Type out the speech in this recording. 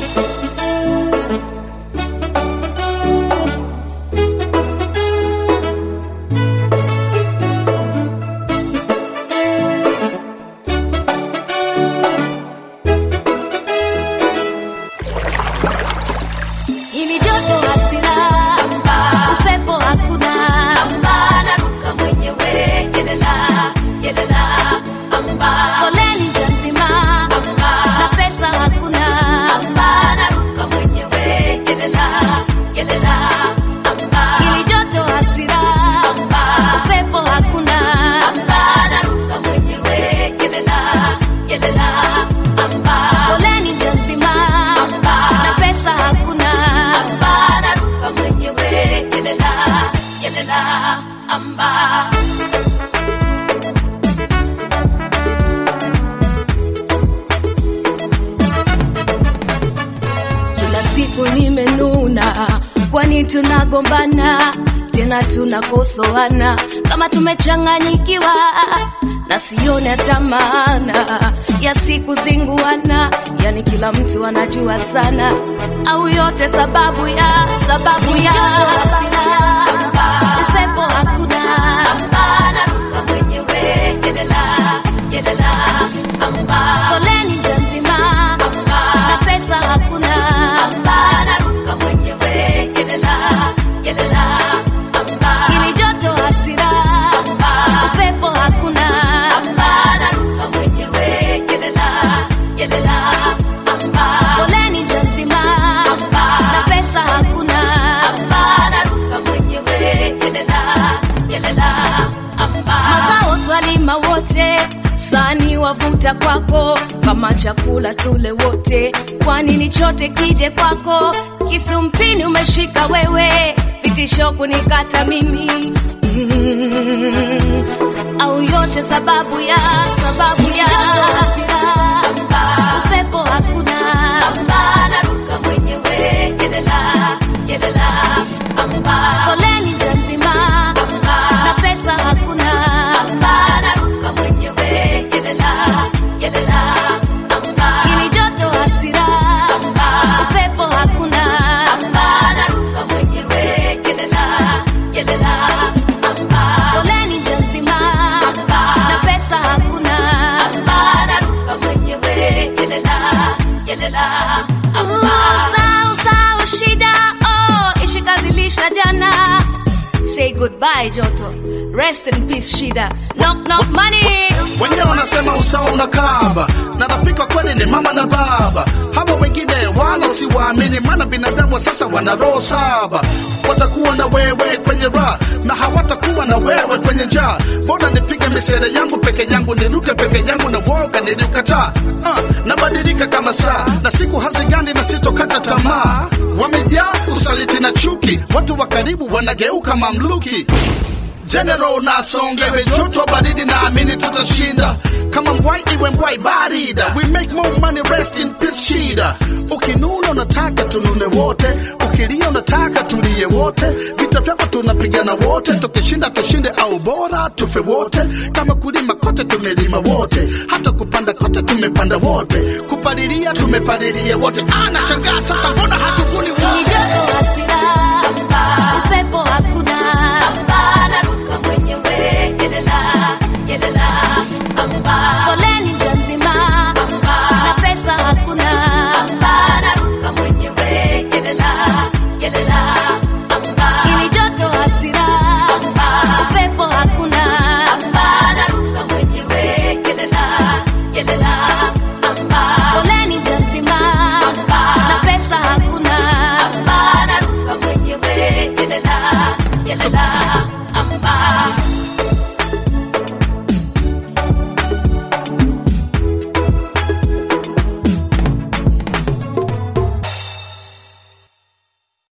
Ili joto hasira, upepo hakuna, naruka mwenyewe, yelela, yelela, foleni njia nzima, na pesa hakuna, naruka mwenyewe, yelela, yelela, ili joto hasira, upepo hakuna, naruka mwenyewe, yelela, yelela, foleni njia nzima, na pesa hakuna, naruka mwenyewe, yelela, yelela, amba. Kila siku nimenuna, kwani tunagombana tena tunakosoana kama tumechanganyikiwa na sione hata maana ya siku zinguana, yani kila mtu anajua sana, au yote sababu ya sababu ya upepo hakuna, naruka mwenyewe, yelela, yelela, foleni njia nzima na pesa hakuna, naruka mwenyewe, yelela, yelela, ili joto hasira, upepo hakuna, naruka mwenyewe, yelela, yelela, foleni njia nzima na pesa hakuna, naruka mwenyewe, yelela, yelela, mazao twalima wote sani wavuta kwako kama chakula tule wote kwani ni chote kije kwako kisu mpini umeshika wewe vitisho kunikata mimi mm, au yote sababu ya sababu ya upepo hakuna naruka mwenyewe yelela yelela foleni njia nzima na pesa hakuna naruka mwenyewe yelela yelela ili joto hasira upepo hakuna naruka mwenyewe yelela yelela foleni njia nzima na pesa hakuna naruka mwenyewe yelela yelela sau sau shida oh ishikazilisha jana say goodbye joto rest in peace shida knock knock money wenyewe wanasema usawa unakaba na rafiki wa kweli ni mama na baba hawa wengine wala siwaamini maana binadamu wa sasa wana roho saba watakuwa na wewe kwenye raha na hawatakuwa na wewe kwenye njaa mbona nipige misere yangu peke yangu niruke peke yangu na woga niliukataa uh, nabadilika kama saa na siku hazigani na sitokata tamaa wamejaa usaliti na chuki watu wa karibu wanageuka mamluki General nasongewe joto baridi naamini tutashinda kama mbwai iwe mbwai barida we make more money rest in peace shida ukinuna unataka tunune wote ukilia unataka tulie wote vita vyako tunapigana wote tukishinda tushinde au bora tufe wote kama kulima kote tumelima wote hata kupanda kote tumepanda wote kupalilia tumepalilia wote anashangaa sasa mbona hatuvuni ili wote joto hasira